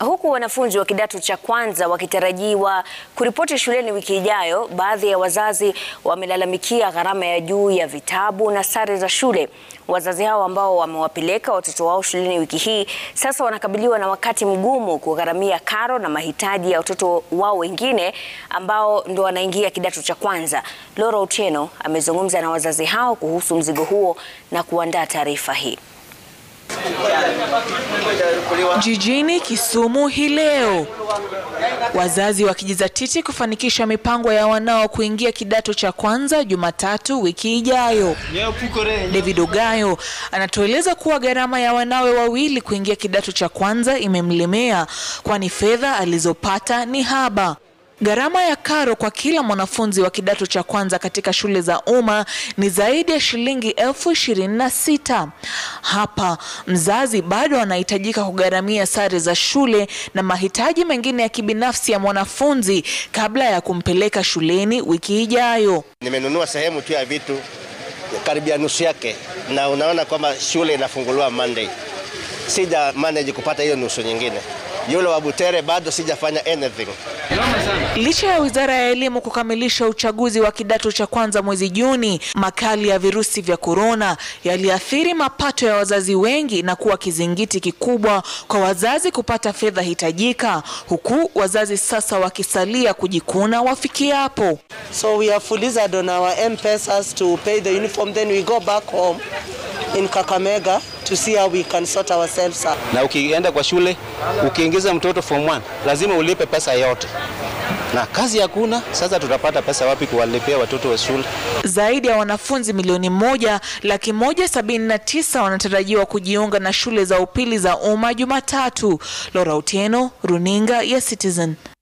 Huku wanafunzi wa kidato cha kwanza wakitarajiwa kuripoti shuleni wiki ijayo, baadhi ya wazazi wamelalamikia gharama ya juu ya vitabu na sare za shule. Wazazi hao ambao wamewapeleka watoto wao shuleni wiki hii sasa wanakabiliwa na wakati mgumu kugharamia karo na mahitaji ya watoto wao wengine ambao ndo wanaingia kidato cha kwanza. Laura Otieno amezungumza na wazazi hao kuhusu mzigo huo na kuandaa taarifa hii. Jijini Kisumu hii leo, wazazi wakijizatiti kufanikisha mipango ya wanao kuingia kidato cha kwanza Jumatatu wiki ijayo. David Ogayo anatueleza kuwa gharama ya wanawe wawili kuingia kidato cha kwanza imemlemea, kwani fedha alizopata ni haba. Gharama ya karo kwa kila mwanafunzi wa kidato cha kwanza katika shule za umma ni zaidi ya shilingi elfu ishirini na sita. Hapa mzazi bado anahitajika kugharamia sare za shule na mahitaji mengine ya kibinafsi ya mwanafunzi kabla ya kumpeleka shuleni wiki ijayo. Nimenunua sehemu tu ya vitu karibia nusu yake, na unaona kwamba shule inafunguliwa Monday. Sija manage kupata hiyo nusu nyingine. Yule wa Butere bado sijafanya anything. Licha ya Wizara ya Elimu kukamilisha uchaguzi wa kidato cha kwanza mwezi Juni, makali ya virusi vya korona yaliathiri mapato ya wazazi wengi na kuwa kizingiti kikubwa kwa wazazi kupata fedha hitajika, huku wazazi sasa wakisalia kujikuna wafikiapo. So we have fulized on our M-Pesas to pay the uniform then we go back home in Kakamega to see how we can sort ourselves out. Na ukienda kwa shule ukiingiza mtoto form 1 lazima ulipe pesa yote, na kazi hakuna. Sasa tutapata pesa wapi kuwalipia watoto wa shule? Zaidi ya wanafunzi milioni moja laki moja sabini na tisa wanatarajiwa kujiunga na shule za upili za umma Jumatatu. Laura Otieno, runinga ya Citizen.